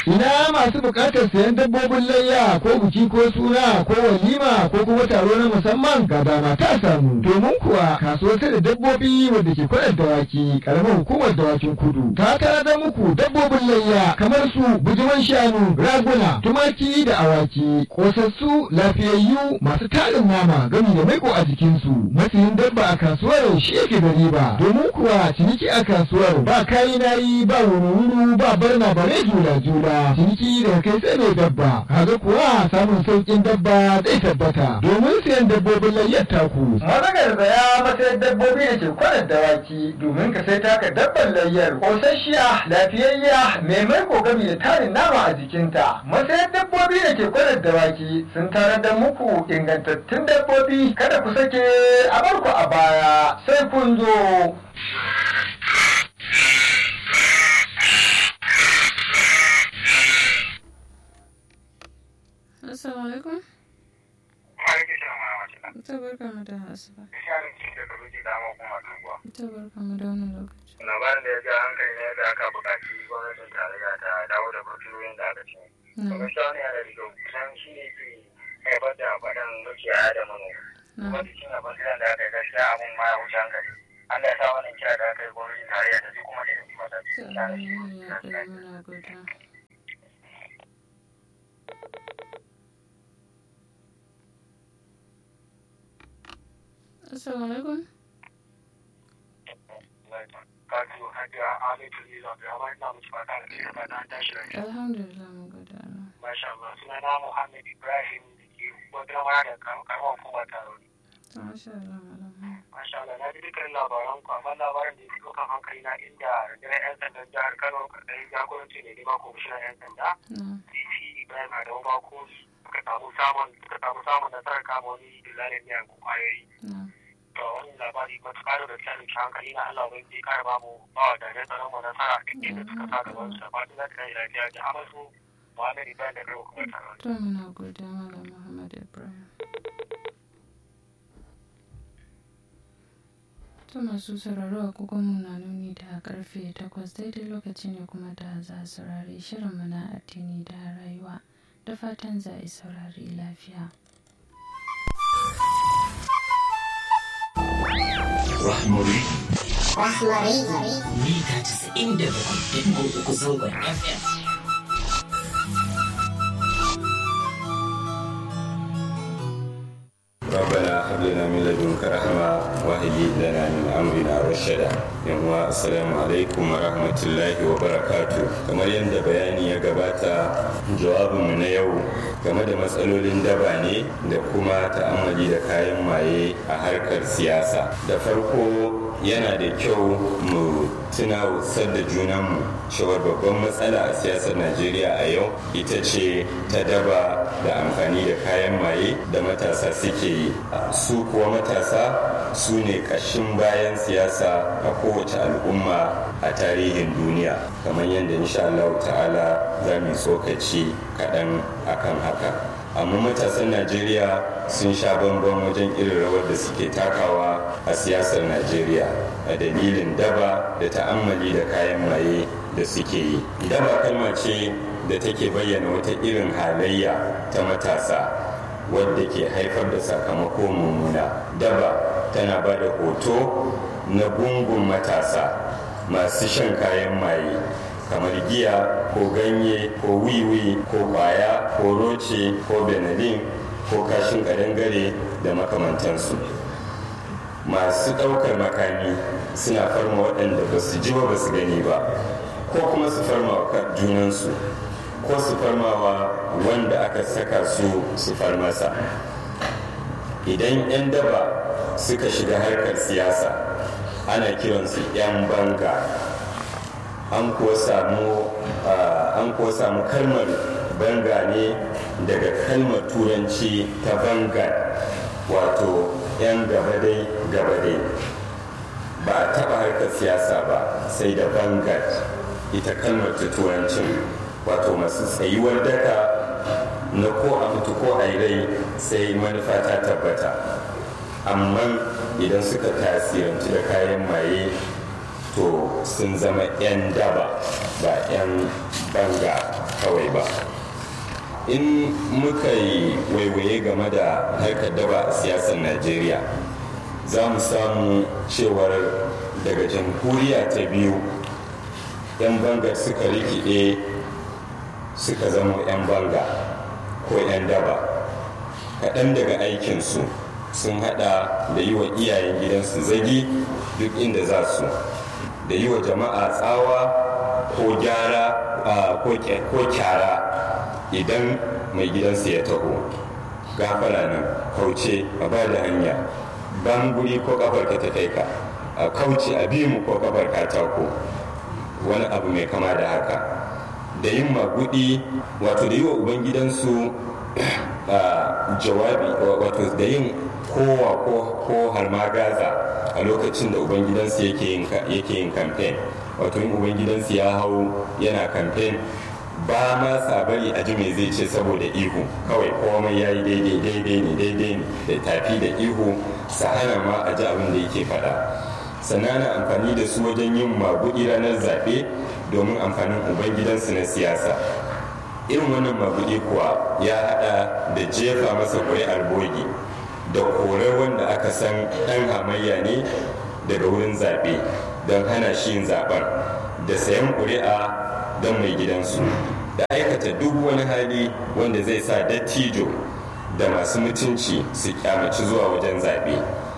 Ina masu buƙatar sayan dabbobin layya ko buki ko suna ko walima ko kuma taro na musamman ga dama ta samu. Domin kuwa kasuwar sai da dabbobi wadda ke kwanar dawaki karamar hukumar dawakin kudu ta tara muku dabbobin layya kamar su bujiman shanu raguna tumaki da awaki kosassu lafiyayyu masu tarin nama gami da maiko a jikinsu masayin dabba a kasuwar shi yake da riba domin kuwa ciniki a kasuwar ba kayi nayi ba wuri ba barna bare jula jula ciniki da kai sai mai dabba kaga kuwa samun saukin dabba zai tabbata domin sayan dabbobin layyar taku Mazagar zaya matsayin dabbobi da ke kwanar dawaki domin ka sai taka dabbar layyar kosasshiya lafiyayya mai maiko gami da tarin nama a jikinta. Matsayin dabbobi da ke kwanar dawaki sun tarar da muku ingantattun dabbobi kada ku sake a barku a baya sai kun zo. Assalamu alaikum. Ta barka mu da asuba. Ta barka mu da wani lokaci. labarin da ya ja hankali ne da aka buƙaci gwamnatin tarayya ta dawo da baturorin da aka ce. To gaskiya wani yana da kyau kusan shi ne ke haifar da faɗan makiyaya da manoma. Kuma cikin abin da aka yi gaskiya abin ma ya wuce hankali. Allah ya sa wannan kira da aka yi gwamnatin tarayya ta ji kuma da yanzu mata. Ta amin ya ɗaya muna godiya. Assalamu alaikum. Kajo Hajiya Amintu Liza Abdulrahman ina musu fata da kai fata an tashi lafiya. Alhamdulillah mun gode Allah. Masha Allah suna na Muhammad Ibrahim da ke wata mara da karamar hukumar taro. To masha Allah malam. Masha Allah na ji dukkan labaran ku amma labarin da ya fi ɗaukan hankali na inda rundunar 'yan sandan jihar Kano ƙarƙashin jagoranci ne ne ba kwamishinan 'yan sanda. Na. DC Ibrahim Adamu Bako suka samu samun suka samu samun nasarar kama wani dillalin miyan kwayoyi. Na. To wannan labari matuƙa da gaskiya da hankali na Allah bai je ƙara bamu ba wa jami'an tsaron mu nasara duk inda suka sa gaban su da fatan za ta kai lafiya da amasu Muhammad Ibrahim da kai hukumar taron. To muna godiya malam Muhammad Ibrahim. To masu sauraro agogonmu na nuni da karfe takwas daidai lokaci ne kuma da za a saurari shirinmu na addini da rayuwa da fatan za a yi saurari lafiya. Rahmari Rahmari. mita 97.3 zangon FM. ربنا هب لنا من لدنك رحمة وهب لنا من أمرنا رشدا yanwa assalamu alaikum wa rahmatullahi wa barakatu kamar yadda bayani ya gabata jawabinmu na yau game da matsalolin daba ne da kuma ta'amali da kayan maye a harkar siyasa da farko yana da kyau mu tuna da junanmu cewar babban matsala a siyasar najeriya a yau ita ce ta daba da amfani da kayan maye da matasa suke yi su kuwa matasa su ne ƙashin bayan siyasa a kowace al'umma a tarihin duniya kamar yadda insha Allah ta'ala za mu yi tsokaci kaɗan akan haka amma matasan najeriya sun sha bambam wajen irin rawar da suke takawa a siyasar najeriya a dalilin daba da ta'ammali da kayan maye da suke yi daba kalma ce da take bayyana wata irin halayya ta matasa wadda ke haifar da sakamako mummuna daba tana ba da hoto na gungun matasa masu shan kayan maye kamar giya ko ganye ko wiwi ko kwaya ko roce ko benadin ko kashin kadangare da makamantansu masu ɗaukar makami suna farma waɗanda ba su ji ba ba su gani ba ko kuma su farma wa junansu ko su farmawa wanda aka saka su su farmasa idan 'yan daba suka shiga harkar siyasa ana kiransu 'yan banga an kuwa samu an kuwa samu kalmar banga ne daga kalmar turanci ta banga wato 'yan gabadai gabadai ba a taɓa harkar siyasa ba sai da bangat ita kalmar ta turancin wato masu tsayuwar daka na ko a mutu ko a rai sai manufa ta tabbata amma idan suka tasiranci da kayan maye to sun zama 'yan daba ba 'yan banga kawai ba in muka yi waiwaye game da harkar daba a siyasar najeriya za mu samu cewar daga jamhuriya ta biyu 'yan banga suka rikide suka zama 'yan banga ko 'yan daba kaɗan daga aikinsu sun hada da yi wa iyayen gidansu zagi duk inda za su da yi wa jama'a tsawa ko gyara ko kyara idan mai gidansu ya taho gafara nan kauce a ba da hanya ban guri ko kafar ka ta kai ka a kauce a bi mu ko kafar katako wani abu mai kama da haka da yin magudi wato da yi wa ubangidansu jawabi wato da yin kowa ko har ma gaza a lokacin da ubangidansu yake yin kamfen wato yin ubangidansu ya hau yana kamfen ba ma sa bari a ji me zai ce saboda ihu kawai komai ya yi daidai daidai ne daidai ne da tafi da ihu sa hana ma a ji abin da yake faɗa sannan ana amfani da su wajen yin maguɗi ranar zaɓe domin amfanin ubangidansu na siyasa irin wannan maguɗi kuwa ya haɗa da jefa masa ƙuri'ar bogi da korar wanda aka san ɗan hamayya ne daga wurin zaɓe don hana shi yin zaɓen da sayan ƙuri'a don mai gidansu da aikata duk wani hali wanda zai sa dattijo da masu mutunci su kyamaci zuwa wajen zaɓe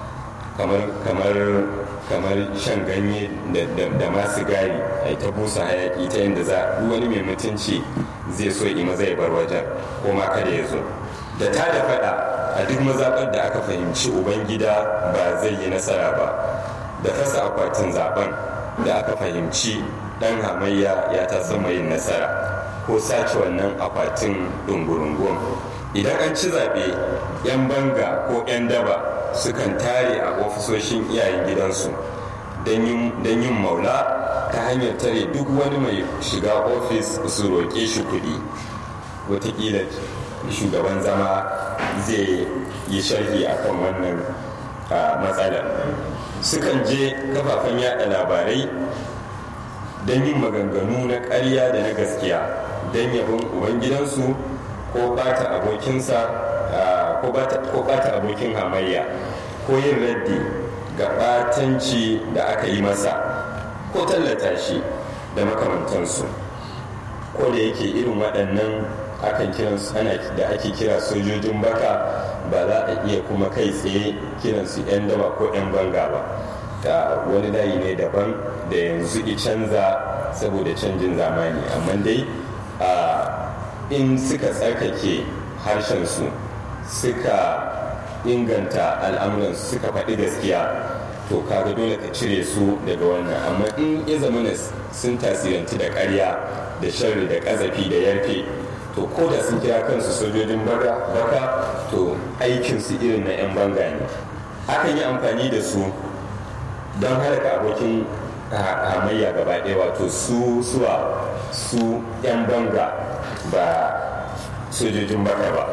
kamar shan ganye da masu gari a ta busa hayaki ta yadda za duk wani mai mutunci zai so ima zai bar wajen ko ma kada ya zo da ta da faɗa a duk mazaɓar da aka fahimci ubangida ba zai yi nasara ba da fasa akwatin zaben da aka fahimci ɗan hamayya ya ta sama yin nasara ko sace wannan akwatin ɗungurungun idan an ci zaɓe 'yan banga ko 'yan daba sukan tare a ofisoshin iyayen gidansu don yin maula ta hanyar tare duk wani mai shiga ofis su roƙe shi kuɗi watakila shugaban zama zai yi sharhi akan wannan matsalar sukan je kafafen yada labarai don yin maganganu na ƙarya da na gaskiya don yabon ubangidansu ko bata abokinsa ko bata abokin hamayya ko yin raddi ga batanci da aka yi masa ko tallata shi da makamantansu ko da yake irin waɗannan akan kiransu ana da ake kira sojojin baka ba za a iya kuma kai tsaye kiransu 'yan daba ko 'yan banga ba da wani layi ne daban da yanzu i canza saboda canjin zamani amma dai a in suka tsarkake harshensu suka inganta al'amuransu suka faɗi gaskiya to kaga dole ka cire su daga wannan amma in ya zama sun tasiranci da ƙarya da sharri da ƙazafi da yarfe to ko da sun kira kansu sojojin baka to aikinsu irin na 'yan banga ne akan yi amfani da su don halaka abokin hamayya gaba ɗaya wato su suwa su 'yan banga ba sojojin baka ba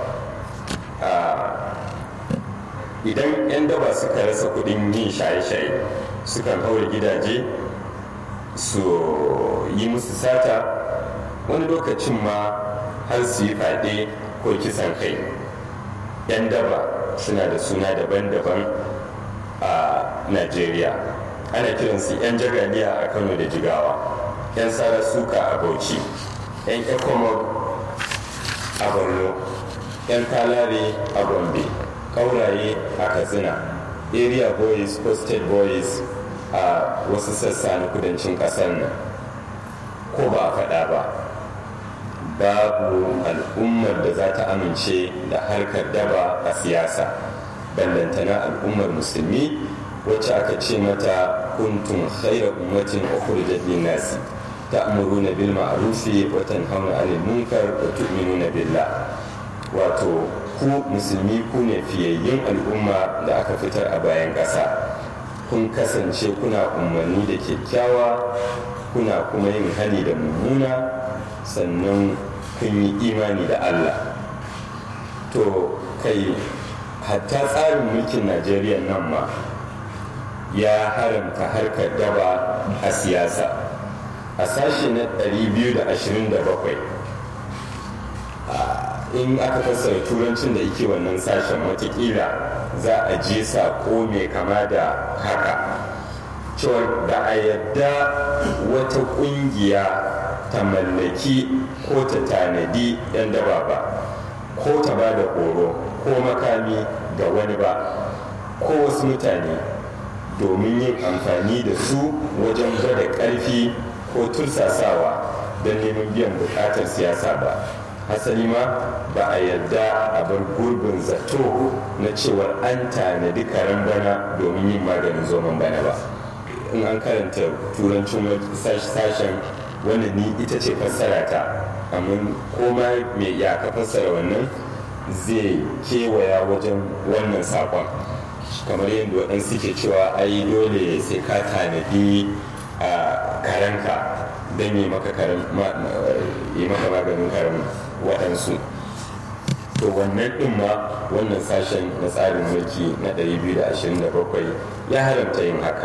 idan 'yan daba suka rasa kudin yin shaye-shaye sukan haure gidaje su yi musu sata wani lokacin ma har su yi fade ko kisan kai 'yan daba suna da suna daban-daban a najeriya ana kiransu 'yan jagaliya a kano da jigawa 'yan sara suka a bauchi 'yan ekomog a borno 'yan kalare a gombe kauraye a katsina area boys ko state boys a wasu sassa na kudancin kasar nan ko ba a faɗa ba babu al'ummar da za ta amince da harkar daba a siyasa ballantana al'ummar musulmi wacce aka ce mata kuntum khaira ummatin ukhrijat lin-nasi ta'muruna bil ma'rufi wa tanhauna 'anil munkar wa tu'minuna billah wato ku musulmi ku ne fiyayyun al'umma da aka fitar a bayan ƙasa kun kasance kuna umarni da kyakkyawa kuna kuma yin hani da mummuna sannan kun yi imani da allah to kai hatta tsarin mulkin najeriya nan ma ya haramta harkar daba a siyasa a sashe na 227 in aka fassara turancin da yake wannan sashen watakila za a je saƙo mai kama da haka cewa da a yadda wata ƙungiya ta mallaki ko ta tanadi 'yan daba ba ko ta ba da horo ko makami ga wani ba ko wasu mutane domin yin amfani da su wajen gwada ƙarfi ko tursasawa don neman biyan buƙatar siyasa ba hasali ma ba a yarda a bar gurbin zato na cewar an tanadi karen bana domin yin maganin zoman bana ba in an karanta turancin sashen wanda ni ita ce fassara ta amma koma mai ya ka fassara wannan zai kewaya wajen wannan sakon kamar yadda waɗansu ke cewa ai dole sai ka tanadi a karenka don yi maka maganin karen waɗansu to wannan ɗin ma wannan sashen na tsarin mulki na 227 ya haramta yin haka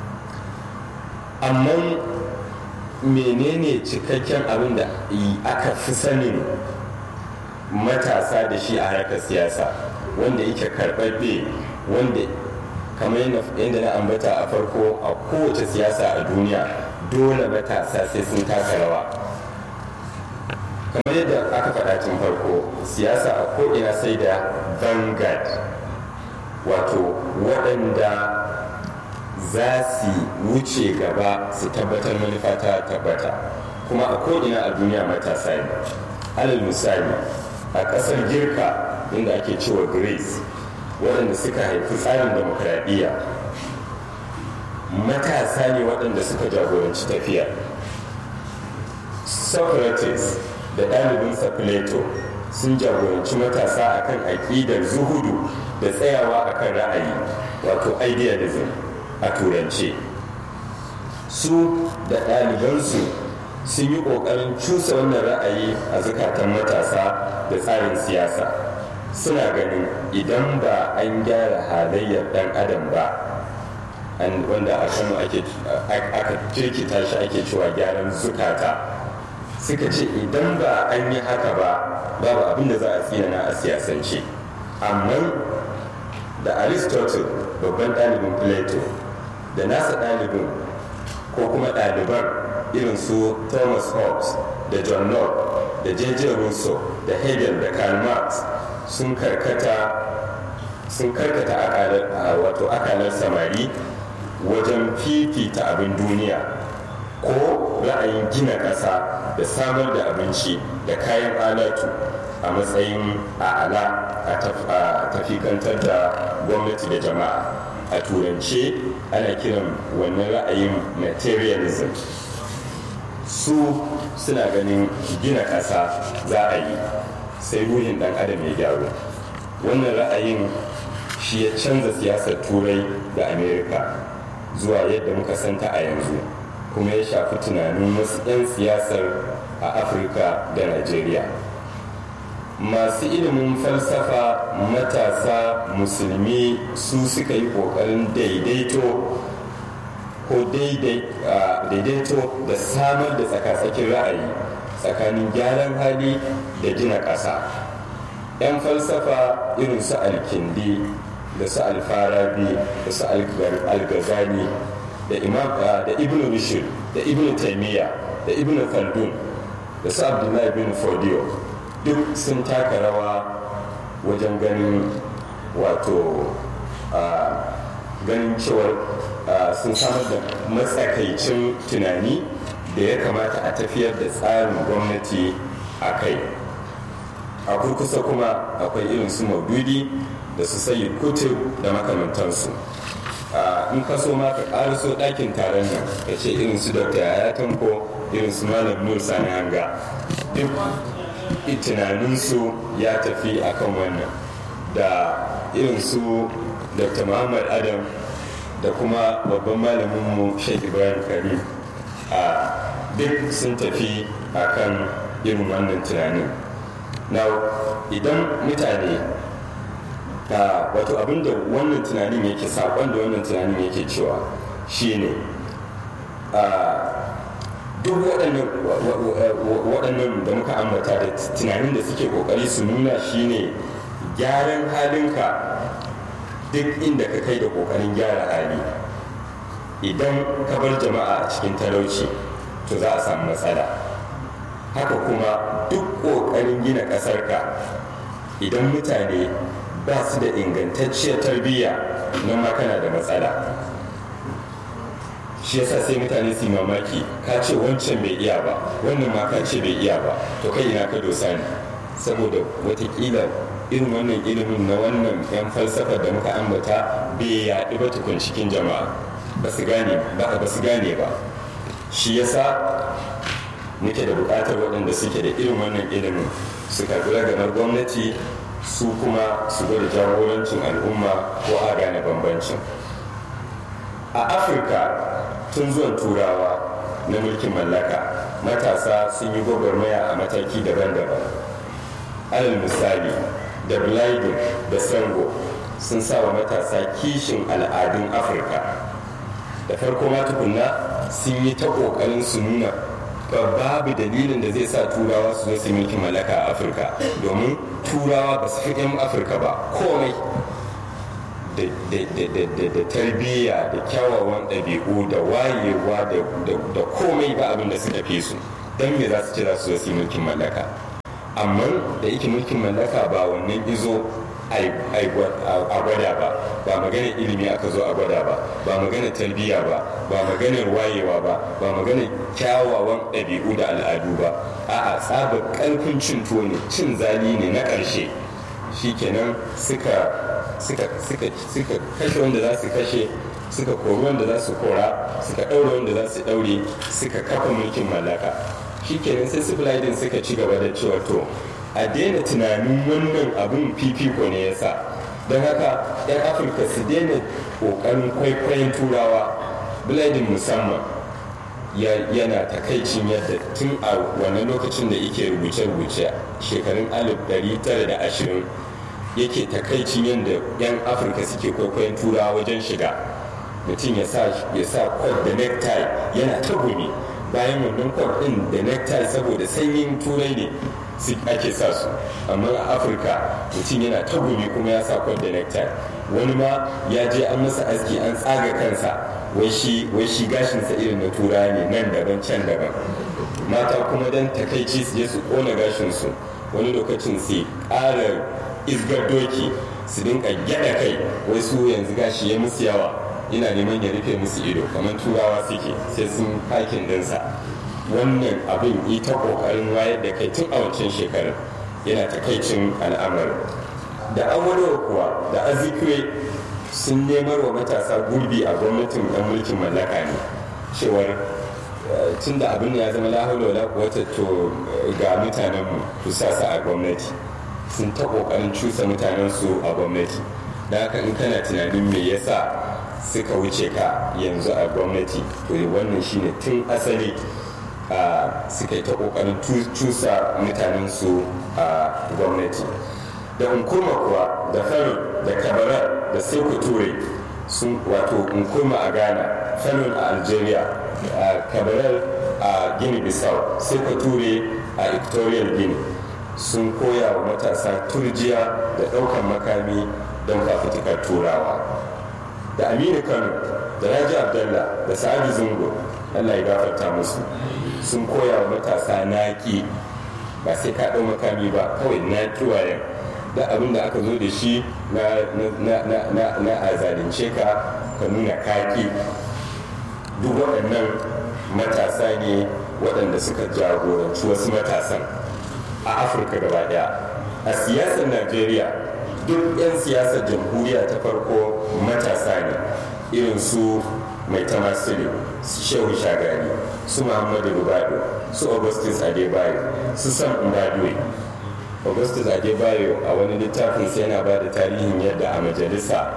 amma menene cikakken abin da aka fi sanin matasa da shi a harkar siyasa wanda yake karɓaɓɓe wanda kamar yadda na ambata a farko a kowace siyasa a duniya dole matasa sai sun taka rawa kamar yadda aka faɗa tun farko siyasa a ko'ina sai da vanguard wato waɗanda za su wuce gaba su tabbatar manufa ta tabbata kuma a ko'ina a duniya matasa ne alal misali a ƙasar girka inda ake cewa greece waɗanda suka haifi tsarin demokradiyya matasa ne waɗanda suka jagoranci tafiya socrates da ɗalibinsa plato sun jagoranci matasa akan aƙidar zuhudu da tsayawa akan ra'ayi wato idealism a turance su da ɗalibansu sun yi ƙoƙarin cusa wannan ra'ayi a zukatan matasa da tsarin siyasa suna ganin idan ba an gyara halayyar ɗan adam ba wanda a kano aka jirkita shi ake cewa gyaran zukata suka ce idan ba an yi haka ba babu abin da za a tsinana a siyasance amma da aristotle babban ɗalibin plato da nasa ɗalibin ko kuma ɗaliban irin su thomas hobbes da john locke da j.j. rousseau da hegel da karl marx sun karkata sun karkata wato akalar samari wajen fifita abin duniya ko ra'ayin gina ƙasa da samar da abinci da kayan alatu a matsayin a'ala a tafikantar da gwamnati da jama'a a turance ana kiran wannan ra'ayin materialism su suna ganin gina ƙasa za a yi sai ruhin ɗan adam ya gyaru wannan ra'ayin shi ya canza siyasar turai da amerika zuwa yadda muka santa a yanzu kuma ya shafi tunanin wasu 'yan siyasar a afirka da najeriya masu ilimin falsafa matasa musulmi su suka yi ƙoƙarin daidaito ko daidaito da samar da tsakatsakin ra'ayi tsakanin gyaran hali da gina ƙasa 'yan falsafa irin su alkindi da su alfarabi da su algazani da imam da ibn rushd da ibn taimiyya da ibn khaldun da su abdullahi bin fodiyo duk sun taka rawa wajen ganin wato ganin cewar sun samar da matsakaicin tunani da ya kamata a tafiyar da tsarin gwamnati a kai a kurkusa kuma akwai irin su maududi da su sayi kutub da makamantansu in ka so ma ka ƙaraso ɗakin taron nan ka ce irin su dr yaya tanko irin su malam nur sani hanga duk tunaninsu ya tafi akan wannan da irin su dr muhammad adam da kuma babban malaminmu sheikh ibrahim karim a duk sun tafi akan irin wannan tunanin na idan mutane wato abin da wannan tunanin yake saƙon da wannan tunanin yake cewa shine duk waɗannan da muka ambata da tunanin da suke ƙoƙari su nuna shine gyaran halinka duk inda ka kai da ƙoƙarin gyara hali idan ka bar jama'a a cikin talauci to za a samu matsala haka kuma duk ƙoƙarin gina ƙasarka idan mutane ba su da ingantacciyar tarbiyya nan ma kana da matsala shi yasa sai mutane su mamaki ka ce wancan bai iya ba wannan ma ka ce bai iya ba to kai ina ka dosa ne saboda watakila irin wannan ilimin na wannan yan falsafa da muka ambata bai yaɗu ba tukun cikin jama'a ba su gane ba ba su gane ba shi yasa muke da buƙatar waɗanda suke da irin wannan ilimin su karɓi ragamar gwamnati su kuma su gwada jagorancin al'umma ko a gane bambancin a afirka tun zuwan turawa na mulkin mallaka matasa sun yi gwagwarmaya a mataki daban-daban alal misali da blaidin da sango sun sa wa matasa kishin al'adun afirka da farko ma tukunna sun yi ta ƙoƙarin su nuna babu dalilin da zai sa turawa su zo su mulkin mallaka a afirka domin turawa ba su fi 'yan afirka ba komai da tarbiyya da kyawawan ɗabi'u da wayewa da komai ba abin da suka fi su don me za su ce za su zo su mulkin mallaka amma da yake mulkin mallaka ba wannan izo a gwada ba ba maganar ilimi aka zo a gwada ba ba maganar tarbiyya ba ba maganar wayewa ba ba maganar kyawawan ɗabi'u da al'adu ba a'a tsabar ƙarfin cin tuwo ne cin zali ne na ƙarshe shikenan suka suka kashe wanda za su kashe suka kori wanda za su kora suka ɗaure wanda za su ɗaure suka kafa mulkin mallaka shikenan sai sibilidin suka ci gaba da cewa to a daina tunanin wannan abin fifiko ne ya sa don haka 'yan afirka su daina ƙoƙarin kwaikwayon turawa biladin musamman yana takaicin yadda tun a wannan lokacin da yake rubuce-rubuce shekarun 1920 yake takaicin yadda 'yan afirka suke kwaikwayon turawa wajen shiga mutum ya sa kwad da necktie yana ta gumi bayan wannan kwad din da necktie saboda sanyin turai ne ake sa su amma a afirka mutum yana ta gumi kuma ya sa kwad da necktie wani ma ya je an masa aski an tsaga kansa wai shi gashinsa irin na tura ne nan daban can daban mata kuma dan takaici su je su kona gashinsu wani lokacin su ƙara izgar doki su dinka gyada kai wai su yanzu gashi ya musu yawa yana neman ya rufe musu ido kamar turawa suke sai sun hakin dinsa wannan abin ita kokarin wayar da kai tun a wancan shekarun yana takaicin al'amarin da amurwa kuwa da azikwe sun nemar wa matasa gurbi a gwamnatin ɗan mulkin mallaka ne cewar tun da abin ya zama lahaula wata to ga mutanenmu ku sa su a gwamnati sun ta kokarin cusa mutanensu a gwamnati da haka in kana tunanin me yasa suka wuce ka yanzu a gwamnati to wannan shine tun asali suka yi ta kokarin cusa mutanensu a gwamnati da nkurma kuwa da faro da kabarar da sai ture sun wato nkurma a ghana fallon a algeria kabarar a guinea bissau sai ture a equatorial guinea sun koya wa matasa turjiya da ɗaukar makami don fafutukar turawa da aminu kano da raji abdallah da sa'adu zungo allah ya gafarta musu sun koya wa matasa naƙi ba sai ka ɗau makami ba kawai naƙi wayan da abin da aka zo da shi na a zalunce ka ka nuna kaki duk waɗannan matasa ne waɗanda suka jagoranci wasu matasan a afirka gaba daya a siyasar najeriya duk 'yan siyasar jamhuriya ta farko matasa ne irin su mai tamasili su shehu shagari su muhammadu rubado su augustus adebayo su sam mbadwe augustus adebayo a wani littafin sai yana ba da tarihin yadda a majalisa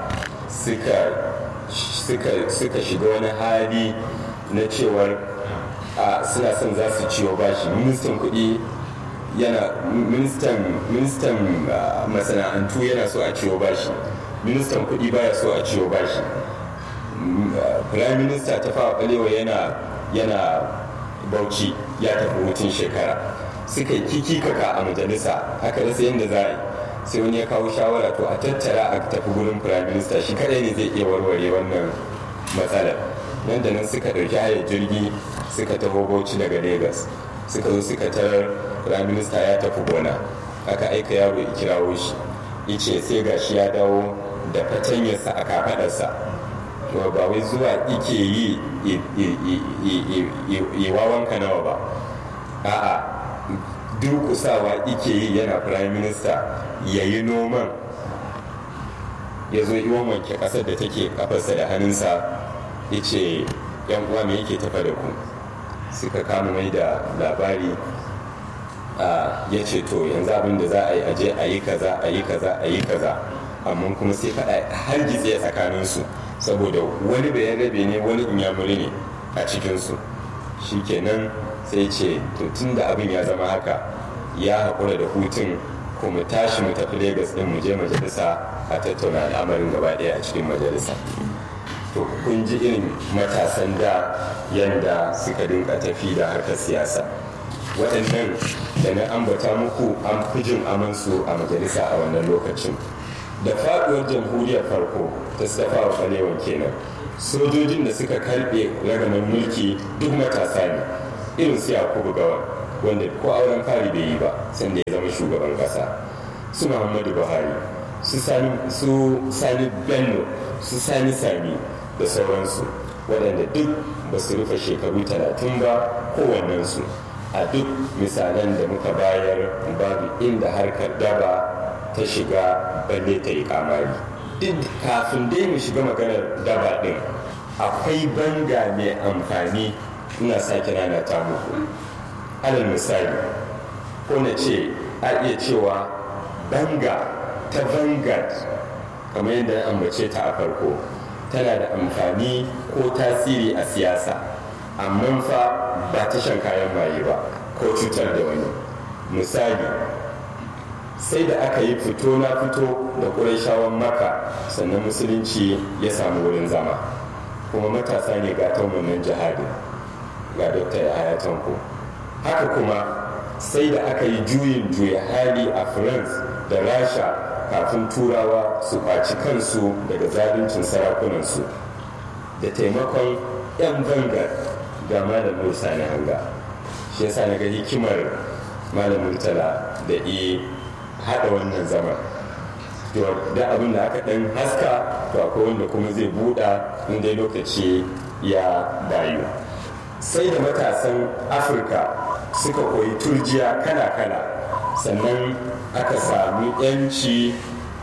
suka shiga wani hali na cewar suna son za su ciwo bashi ministan kuɗi yana ministan ministan masana'antu yana so a ciwo bashi ministan kuɗi baya so a ciwo bashi prime minister ta fawa balewa yana yana bauchi ya tafi hutun shekara suka yi kiki kaka a majalisa aka rasa yadda za a yi sai wani ya kawo shawara to a tattara a tafi gurin prime minister shi kadai ne zai iya warware wannan matsalar nan da nan suka ɗauki hayar jirgi suka taho bauchi daga lagos suka zo suka tarar prime minister ya tafi gona aka aika yaro ya kirawo shi ice sai gashi ya dawo da fatanyarsa a kafadarsa to ba wai zuwa ike yi yi wawanka nawa ba a'a durkusawa ike yi yana prime minister ya yi noman ya zo iwon wanke kasar da take kafarsa da hannunsa ya ce yan uwa me yake tafa da ku suka kama mai da labari ya ce to yanzu abin da za a yi aje a yi kaza a yi kaza a yi kaza amma kuma sai faɗa har gitse tsakaninsu saboda wani bayan rabe ne wani inyamuri ne a cikinsu shikenan sai ce to tun da abin ya zama haka ya haƙura da hutun ko mu tashi mu tafi Legas din mu je majalisa a tattauna al'amarin gaba ɗaya a cikin majalisa to kun ji irin matasan da yanda suka dinka tafi da harkar siyasa waɗannan da na ambata muku an fi jin amansu a majalisa a wannan lokacin da faɗuwar jamhuriyar farko ta stafa wa kwalewan kenan sojojin da suka karɓe ragaman mulki duk matasa ne irin su yakubu gawa wanda ko auren fari bai yi ba sanda ya zama shugaban ƙasa su muhammadu buhari su sani bello su sani sami da sauransu waɗanda duk ba su rufe shekaru talatin ba kowannensu a duk misalan da muka bayar babu inda harkar daba ta shiga balle ta yi kamari duk kafin dai mu shiga maganar daba ɗin akwai banga mai amfani ina sake nana ta muku alal misali ko na ce a iya cewa banga ta vanguard kamar yadda na ambace ta a farko tana da amfani ko tasiri a siyasa amma fa ba ta shan kayan maye ba ko cutar da wani misali sai da aka yi fito na fito da ƙuraishawan maka sannan musulunci ya samu wurin zama kuma matasa ne ga wannan jihadin ga dokta ya haya tanko haka kuma sai da aka yi juyin juya hali a france da rasha kafin turawa su kwaci kansu daga zaluncin sarakunansu da taimakon 'yan bangar ga malam musa na hanga shi yasa na ga hikimar malam murtala da iya haɗa wannan zama da abin da aka ɗan haska to akwai wanda kuma zai buɗa inda lokaci ya bayu sai da matasan afirka suka koyi turjiya kala-kala sannan aka sami yanci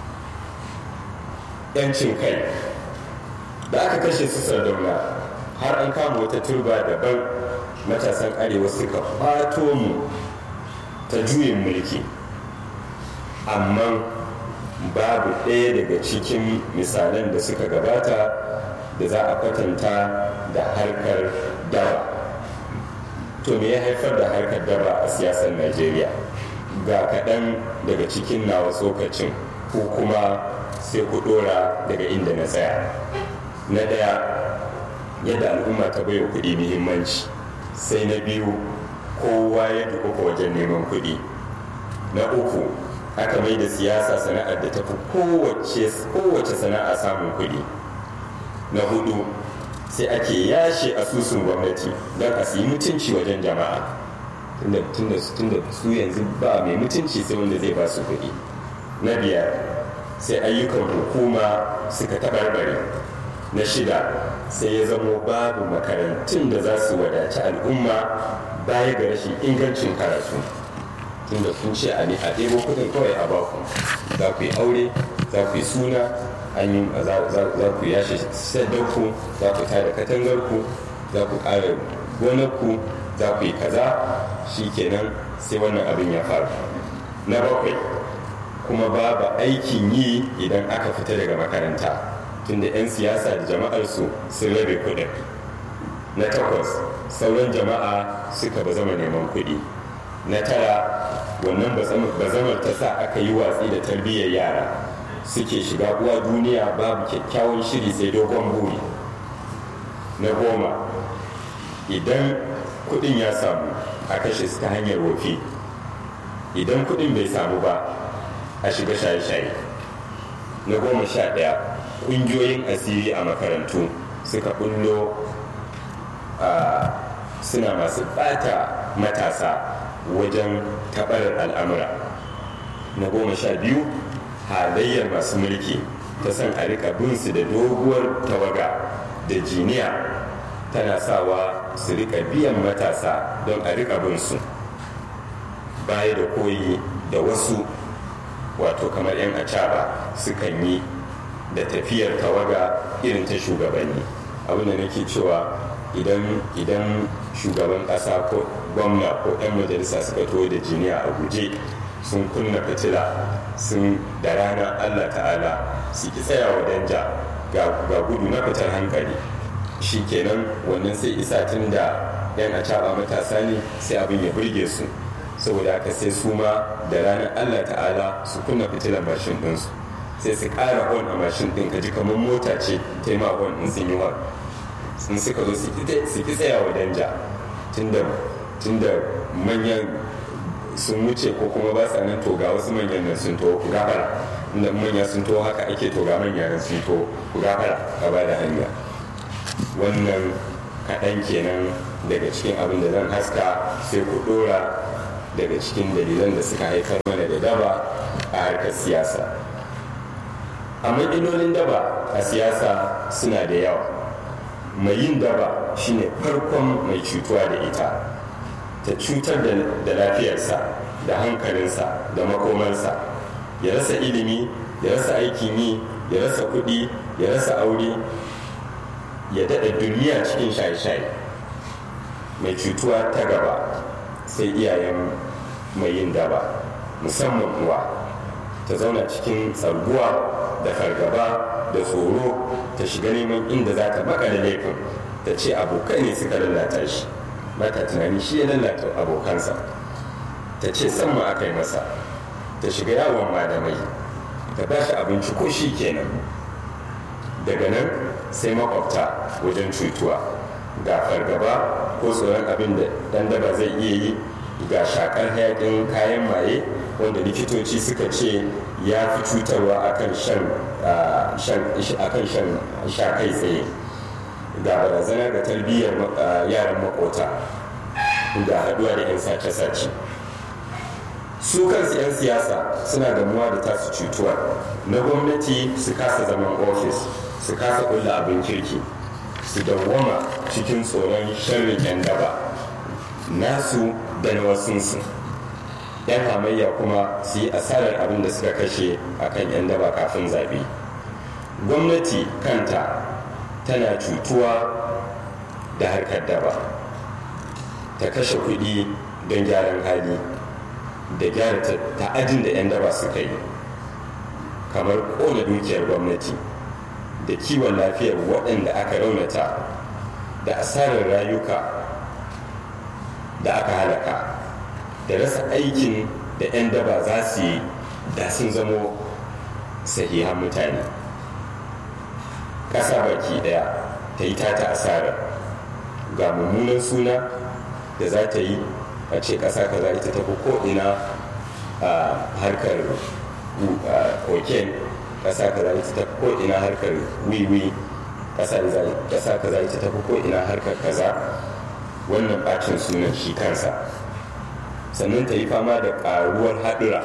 yancin kai da aka kashe su sardauna har an kama wata turba daban matasan arewa suka ɓato mu ta juyin mulki amma babu ɗaya daga cikin misalan da suka gabata da za a kwatanta da harkar daba to me ya haifar da harkar daba a siyasar najeriya ga kaɗan daga cikin nawa tsokacin ko kuma sai ku ɗora daga inda na tsaya na ɗaya yadda al'umma ta baiwa kuɗi muhimmanci sai na biyu kowa ya dukuka wajen neman kuɗi na uku aka mai da siyasa sana'ar da tafi kowace sana'a samun kuɗi na hudu sai ake yashe asusun gwamnati don a siyi mutunci wajen jama'a tunda su yanzu ba mai mutunci sai wanda zai ba su kuɗi na biyar sai ayyukan hukuma suka taɓarɓare na shida sai ya zamo babu makarantun da za su wadaci al'umma baya ga rashin ingancin karatu tunda sun ce a ɗebo kuɗin kawai a baku za ku yi aure za ku yi suna an yi za ku yashe sadarku za ku tada katangarku za ku ƙara gonarku za ku yi kaza shi kenan sai wannan abin ya faru na bakwai kuma babu aikin yi idan aka fita daga makaranta tunda 'yan siyasa da jama'arsu sun rabe kuɗin na takwas sauran jama'a suka ba zama neman kuɗi na tara wannan bazamar ta sa aka yi watsi da tarbiyyar yara suke shiga uwa duniya babu kyakkyawan shiri sai dogon buri na goma idan kudin ya samu a kashe su ta hanyar wofi idan kudin bai samu ba a shiga shaye-shaye na goma sha ɗaya ƙungiyoyin asiri a makarantu suka bullo suna masu ɓata matasa wajen taɓarar al'amura na goma sha biyu halayyar masu mulki ta san a rika binsu da doguwar tawaga da jiniya tana sawa su rika biyan matasa don a rika binsu baya da koyi da wasu wato kamar 'yan acaba sukan yi da tafiyar tawaga irin ta shugabanni abinda nake cewa idan idan shugaban ƙasa ko gwamna ko 'yan majalisa suka to da jiniya a guje sun kunna fitila sun da rana allah ta'ala su ki tsaya wa danja ga gudu na fitar hankali shi kenan wannan sai isa tun da yan acaba matasa ne sai abin ya burge su saboda haka sai su ma da ranar allah ta'ala su kunna fitilar mashin ɗinsu sai su ƙara hon a mashin ɗin ka ji kamar mota ce ta yi hon in sun yi hon sun suka zo su ki tsaya wa danja tunda manyan sun wuce ko kuma ba sa nan to ga wasu manyan nan sun to ku gafara inda manya sun to haka ake to ga manya nan sun to ku gafara a ba da hanya wannan kaɗan kenan daga cikin abin da zan haska sai ku ɗora daga cikin dalilan da suka haifar mana da daba a harkar siyasa amma illolin daba a siyasa suna da yawa mai yin daba shine farkon mai cutuwa da ita ta cutar da lafiyarsa da hankalinsa da makomarsa ya rasa ilimi ya rasa aikin yi ya rasa kuɗi ya rasa aure ya daɗa duniya cikin shaye-shaye mai cutuwa ta gaba sai iyayen mai yin daba musamman uwa ta zauna cikin tsarguwa da fargaba da tsoro ta shiga neman inda za ta makale laifin ta ce abokai ne suka lalata shi bata tunani shi ya lalata abokansa ta ce sama aka yi masa ta shiga yawon malamai ta ba shi abinci ko shi kenan daga nan sai makwabta wajen cutuwa ga fargaba ko tsoron abin da dan daba zai iya yi ga shakar hayakin kayan maye wanda likitoci suka ce ya fi cutarwa akan shan sha kai tsaye ga barazana ga tarbiyyar yaran makota da haduwa da 'yan sace-sace su kansu 'yan siyasa suna damuwa da tasu cutuwa na gwamnati su kasa zaman ofis su kasa kulla abin kirki su dawwama cikin tsoron sharrin 'yan daba nasu da na wasunsu 'yan hamayya kuma su yi asarar abin da suka kashe akan 'yan daba kafin zaɓe gwamnati kanta tana cutuwa da harkar daba ta kashe kuɗi don gyaran hali da gyara ta'adin da 'yan daba suka yi kamar ƙona dukiyar gwamnati da kiwon lafiyar waɗanda aka raunata da asarar rayuka da aka halaka da rasa aikin da 'yan daba za su yi da sun zamo sahihan mutane ƙasa baki ɗaya ta yi tata asarar ga mummunan suna da za ta yi a ce ƙasa kaza ita tafi ko'ina a harkar koken ƙasa kaza ita tafi ko'ina harkar wiwi ƙasa kaza ita tafi ko'ina harkar kaza wannan ɓacin sunan shi kansa sannan ta yi fama da ƙaruwar haɗura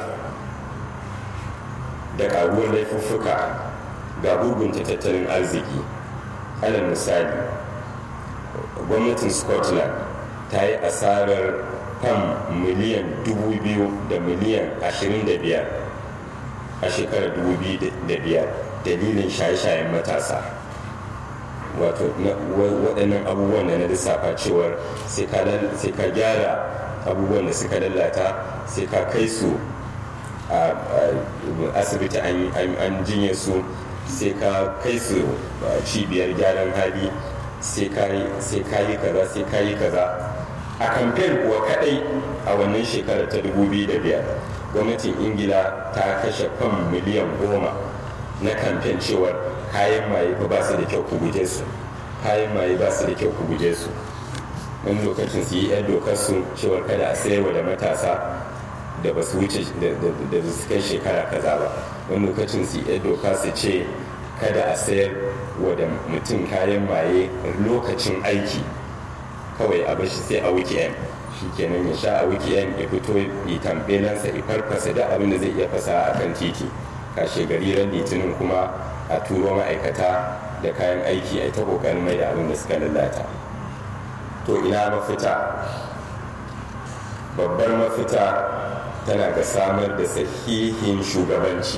da ƙaruwar laifuffuka ga gurgunta tattalin arziki alal misali gwamnatin scotland ta yi asarar fam miliyan dubu biyu da miliyan ashirin da biyar a shekarar dubu biyu da biyar dalilin shaye-shayen matasa wato waɗannan abubuwan da na lissafa cewar sai ka gyara abubuwan da suka lalata sai ka kai su a asibiti an jinye su sai ka kai su cibiyar gyaran hali sai ka yi kaza sai ka yi kaza a kamfen kuwa kadai a wannan shekarar ta 2005 gwamnatin ingila ta kashe fam miliyan goma na kamfen cewar kayan maye ba su da kyau ku guje su kayan maye ba su da kyau ku guje su wani lokacin su yi yan dokar su cewar kada a sayarwa da matasa da ba su wuce da su kai shekara kaza ba wani lokacin su yi yan doka su ce kada a sayar wa da mutum kayan maye lokacin aiki kawai a bashi sai a weekend shi kenan ya sha a weekend ya fito ya tambelansa ya farfasa da abin da zai iya fasa a kan titi kashe gari ran litinin kuma a turo ma'aikata da kayan aiki a ta kokarin mai da abin da suka lalata to ina mafita babbar mafita tana ga samar da sahihin shugabanci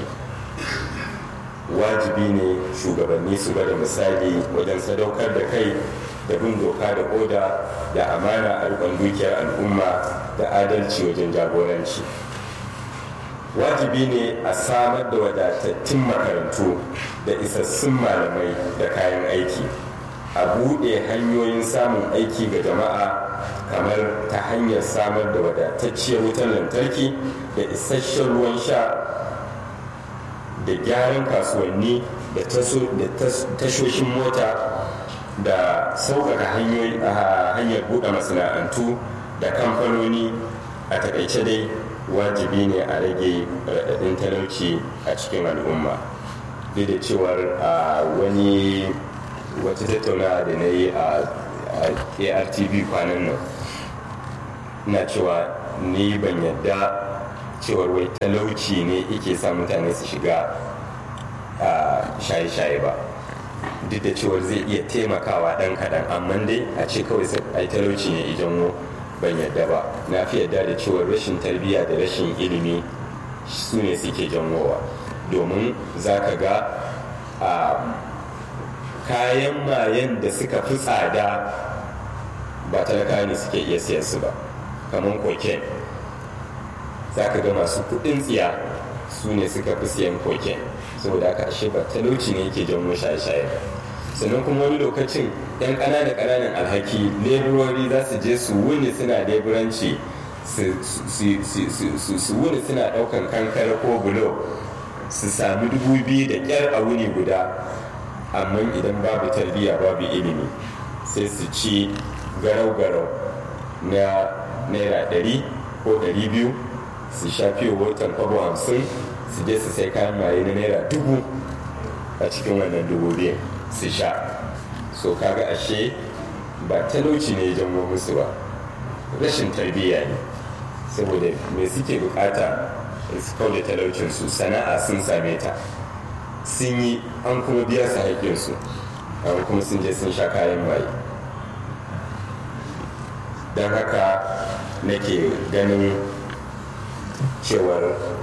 wajibi ne shugabanni su bada misali wajen sadaukar da kai da bin doka da oda da amana a rikon dukiyar al'umma da adalci wajen jagoranci wajibi ne a samar da wadatattun makarantu da isassun malamai da kayan aiki a buɗe hanyoyin samun aiki ga jama'a kamar ta hanyar samar da wadatacciyar wutar lantarki da isasshen ruwan sha da gyaran kasuwanni da tashoshin mota da sauƙaƙa hanyar buɗe masana'antu da kamfanoni a takaice dai wajibi ne a rage raɗaɗin talauci a cikin al'umma duk da cewar a wani wata tattaunawa da na yi a artv kwanan nan na cewa ni ban yadda cewar wai talauci ne yake sa mutane su shiga a shaye-shaye ba duk da cewar zai iya taimakawa ɗan kaɗan amma dai a ce kawai ai talauci ne idan ban yadda ba na fi yadda da cewar rashin tarbiyya da rashin ilimi su ne suke janwowa domin za ka ga a kayan mayen da suka fi tsada ba talaka ne suke iya siyan su ba kamar koken za ka ga masu kudin tsiya su ne suka fi siyan koken saboda haka ashe ba talauci ne yake janwo shaye-shaye sannan kuma wani lokacin yan ƙananan ƙananan alhaki leburori za su je su wuni suna leburanci su wuni suna ɗaukan kankara ko bulo su sami dubu biyu da ƙyar a wuni guda amma idan babu tarbiyya babu ilimi sai su ci garau-garau na naira ɗari ko ɗari biyu su sha fiye watan kwabo hamsin su je su sai kayan maye na naira dubu a cikin wannan dubu biyu su sha so kaga ashe ba talauci ne janwo musu ba rashin tarbiyya ne saboda me suke bukata su kauda talaucinsu sana'a sun same ta sun yi an kuma biya su haƙƙinsu an kuma sun je sun sha kayan maye don haka nake ganin cewar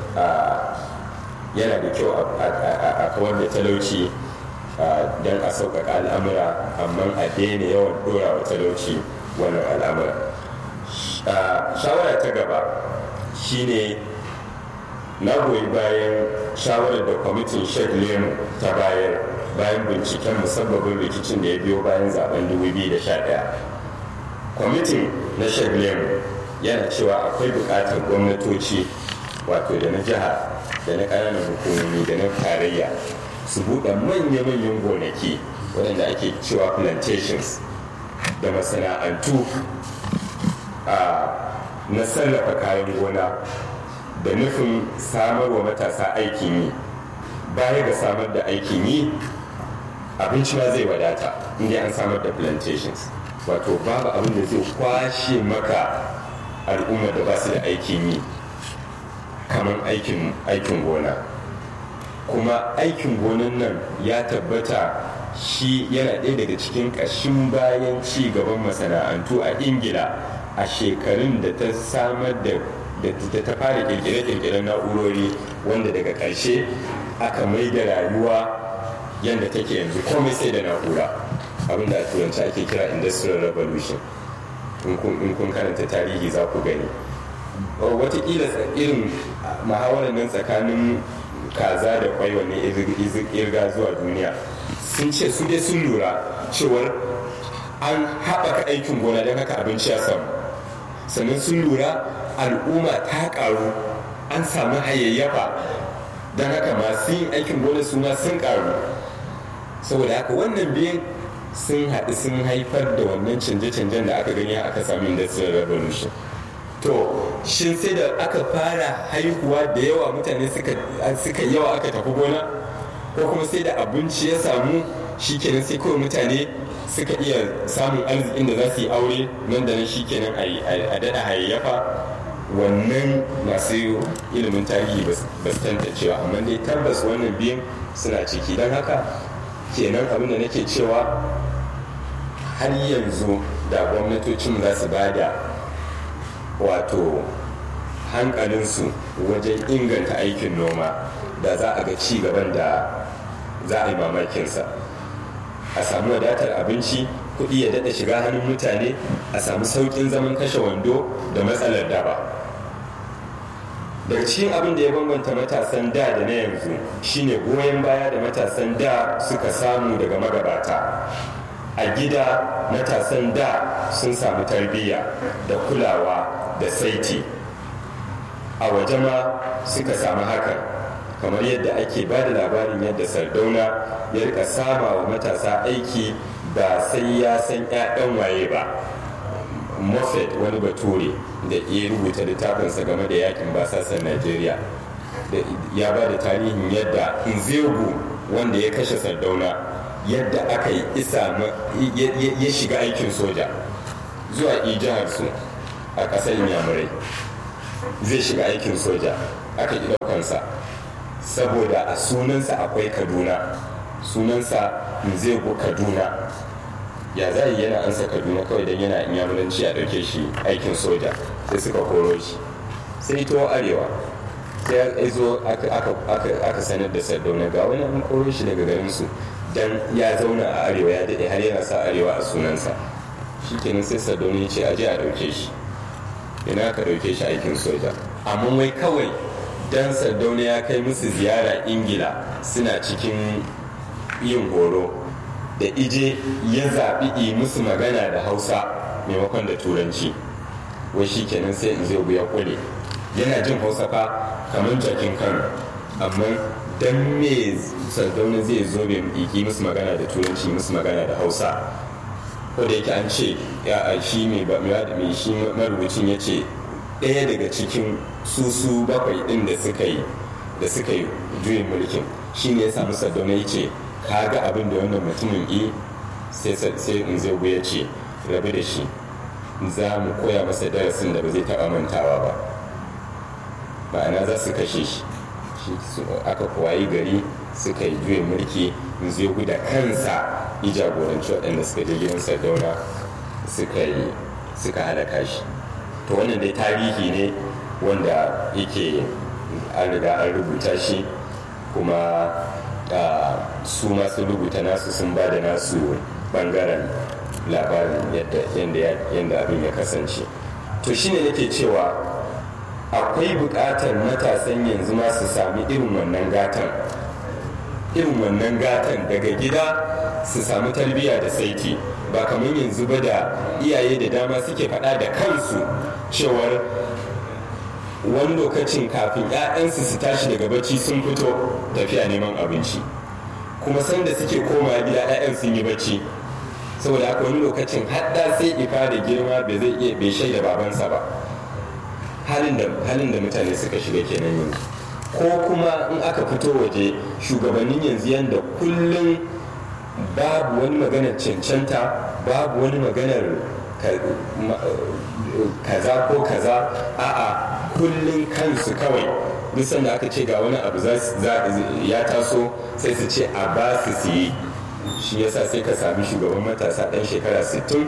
yana da kyau a kawar da talauci don a sauƙaƙa al'amura amma a daina yawan ɗora wa talauci wannan al'amura shawara ta gaba shine na goyi bayan shawarar da kwamitin sheikh lemu ta bayar bayan binciken musabbabin rikicin da ya biyo bayan zaben 2011 kwamitin na sheikh lemu yana cewa akwai buƙatar gwamnatoci wato da na jiha da na ƙananan hukumomi da na tarayya su buɗe manya-manyan gonaki waɗanda ake cewa plantations da masana'antu na sarrafa kayan gona da nufin samar wa matasa aikin yi baya ga samar da aikin yi abinci ma zai wadata inda an samar da plantations wato babu abin da zai kwashe maka al'umma da ba su da aikin yi kamar aikin gona kuma aikin gonan nan ya tabbata shi yana ɗaya daga cikin ƙashin bayan ci gaban masana'antu a ingila a shekarun da ta samar da da ta fara kirkire-kirkiren na'urori wanda daga ƙarshe aka mai da rayuwa yadda take yanzu komai sai da na'ura abinda a turanci ake kira industrial revolution in kun karanta tarihi za ku gani watakila irin muhawarar nan tsakanin kaza da kwai wanne irga zuwa duniya sun ce su dai sun lura cewar an haɓaka aikin gona don haka abinci ya samu sannan sun lura al'umma ta karu an samu hayayyafa don haka masu yin aikin gona su ma sun karu saboda haka wannan biyan sun haɗu sun haifar da wannan canje-canjen da aka gani aka sami industrial revolution to shin sai da aka fara haihuwa da yawa mutane suka yawa aka tafi gona ko kuma sai da abinci ya samu shikenan sai kawai mutane suka iya samun arzikin da za su yi aure nan da nan shikenan a daɗa hayayyafa wannan masu ilimin tarihi ba su tantancewa amma dai tabbas wannan biyan suna ciki don haka kenan abin da nake cewa har yanzu da gwamnatocin za su ba da wato hankalinsu wajen inganta aikin noma da za a ga ci gaban da za a yi mamakinsa a samu wadatar abinci kuɗi ya daɗa shiga hannun mutane a samu sauƙin zaman kashe wando da matsalar daba daga cikin abin da ya bambanta matasan da da na yanzu shine goyon baya da matasan da suka samu daga magabata a gida matasan da sun samu tarbiyya da kulawa da saiti a waje ma suka samu hakan kamar yadda ake ba da labarin yadda sardauna ya rika sama wa matasa aiki ba sai ya san 'ya'yan waye ba moffat wani bature da ya rubuta littafinsa game da yakin basasan najeriya ya ba da tarihin yadda nzegu wanda ya kashe sardauna yadda aka yi isa ya shiga aikin soja zuwa jihar su a ƙasar yamurai zai shiga aikin soja aka ƙi ɗaukansa saboda a sunansa akwai kaduna sunansa nzegu kaduna ya za yi yana ansa kaduna kawai don yana inyamuranci a ɗauke shi aikin soja sai suka koro shi sai to arewa sai ya zo aka sanar da sardauna ga wani an koro shi daga garinsu don ya zauna a arewa ya daɗe har yana sa arewa a sunansa shi kenan sai sardauna ya ce aje a ɗauke shi ina aka ɗauke shi aikin soja amma wai kawai dan sardauna ya kai musu ziyara ingila suna cikin yin horo da ije ya zaɓi yi musu magana da hausa maimakon da turanci wai shi kenan sai in zai ya kule yana jin hausa fa kamar jakin kano amma dan me sardauna zai zo bai yi musu magana da turanci musu magana da hausa ko da yake an ce ya shi mai mai shi marubucin ya ce ɗaya daga cikin susu bakwai ɗin da suka yi da suka yi juyin mulkin shi ne ya samu sardauna ya ce ka ga abin da wannan mutumin yi sai in zai ya ce rabu da shi za mu koya masa darasin da ba zai taɓa mantawa ba ma'ana za su kashe shi aka kwayi gari suka yi juyin mulki zai da kansa yi jagoranci waɗanda suka je gidan sardauna suka yi suka halaka shi to wannan dai tarihi ne wanda yake an riga an rubuta shi kuma su masu rubuta nasu sun ba da nasu bangaren labarin yadda abin ya kasance to shine nake cewa akwai buƙatar matasan yanzu ma su sami irin wannan gatan irin wannan gatan daga gida su sami tarbiyya da saiti ba kamar yanzu ba da iyaye da dama suke faɗa da kansu cewar wani lokacin kafin 'ya'yansu su tashi daga bacci sun fito tafiya neman abinci kuma sanda suke koma gida 'ya'yan sun yi bacci saboda haka wani lokacin hadda sai ifa da girma bai zai iya bai shaida babansa ba halin da mutane suka shiga kenan yanzu ko kuma in aka fito waje shugabannin yanzu yanda kullum babu wani maganar cancanta babu wani maganar kaza ko kaza a'a kullum kansu kawai duk da aka ce ga wani abu ya taso sai su ce a ba su siye shi yasa sai ka sami shugaban matasa ɗan shekara 60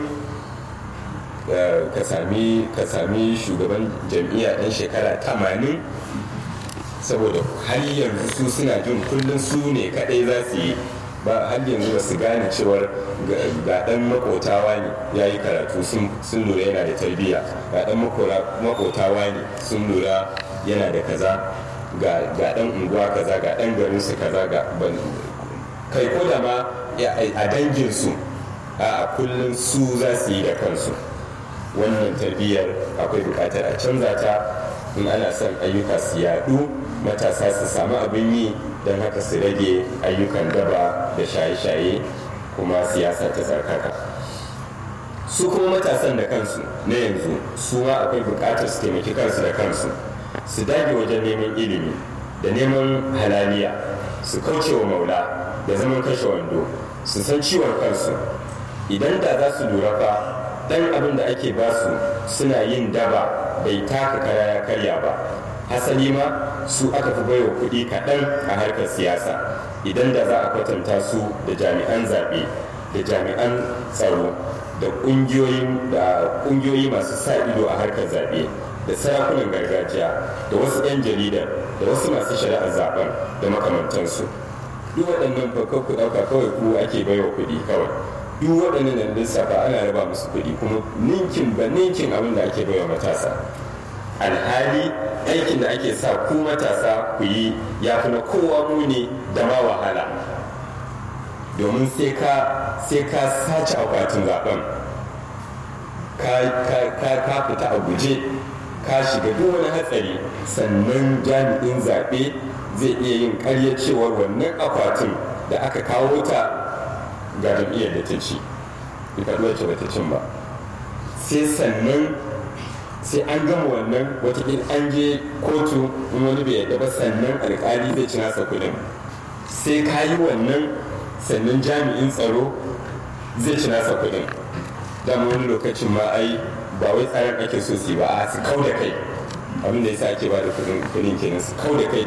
ka sami shugaban jam'iyya ɗan shekara 80 saboda har yanzu su suna jin kullum su ne kaɗai za su yi ba har yanzu ba su gane cewar ga ɗan makotawa ne ya yi karatu sun lura yana da tarbiyya ga ɗan makotawa ne sun lura yana da kaza ga ɗan unguwa kaza ga ɗan garinsu kaza ga kai ko da ma a danginsu a kullum su za su yi da kansu wannan tarbiyyar akwai buƙatar a canza ta in ana son ayyuka su yaɗu matasa su samu abin yi don haka su rage ayyukan daba da shaye-shaye kuma siyasa ta tsarkaka su kuma matasan da kansu na yanzu su ma akwai buƙatar su taimaki kansu da kansu su dage wajen neman ilimi da neman halaliya su kauce wa maula da zaman kashe wando su san ciwon kansu idan da za su lura fa dan abin da ake basu suna yin daba bai taka kara ya karya ba hasali ma su aka fi baiwa kuɗi kaɗan a harkar siyasa idan da za a kwatanta su da jami'an zaɓe da jami'an tsaro da ƙungiyoyi masu sa ido a harkar zaɓe da sarakunan gargajiya da wasu 'yan jarida da wasu masu shari'ar zaben da makamantansu duk waɗannan fakar ku ɗauka kawai ku ake baiwa kuɗi kawai duk waɗannan da lissafa ana raba musu kuɗi kuma ninkin ba ninkin abin da ake baiwa matasa alhali aikin da ake sa ku matasa ku yi ya fi na kowa muni da ma wahala domin sai ka sace akwatin zaben ka fita a guje ka shiga duk wani hatsari sannan jami'in zaɓe zai iya yin ƙarya cewar wannan akwatin da aka kawo ta ga jam'iyyar da ta ci ita wacce ba ta cin ba sai sannan sai an gama wannan watakila an je kotu in wani bai yadda ba sannan alkali zai ci nasa kuɗin sai ka yi wannan sannan jami'in tsaro zai ci nasa kuɗin dama wani lokacin ma ai ba wai tsarin ake so su ba a su kau da kai abin da yasa ake ba da kuɗin kenan su kau da kai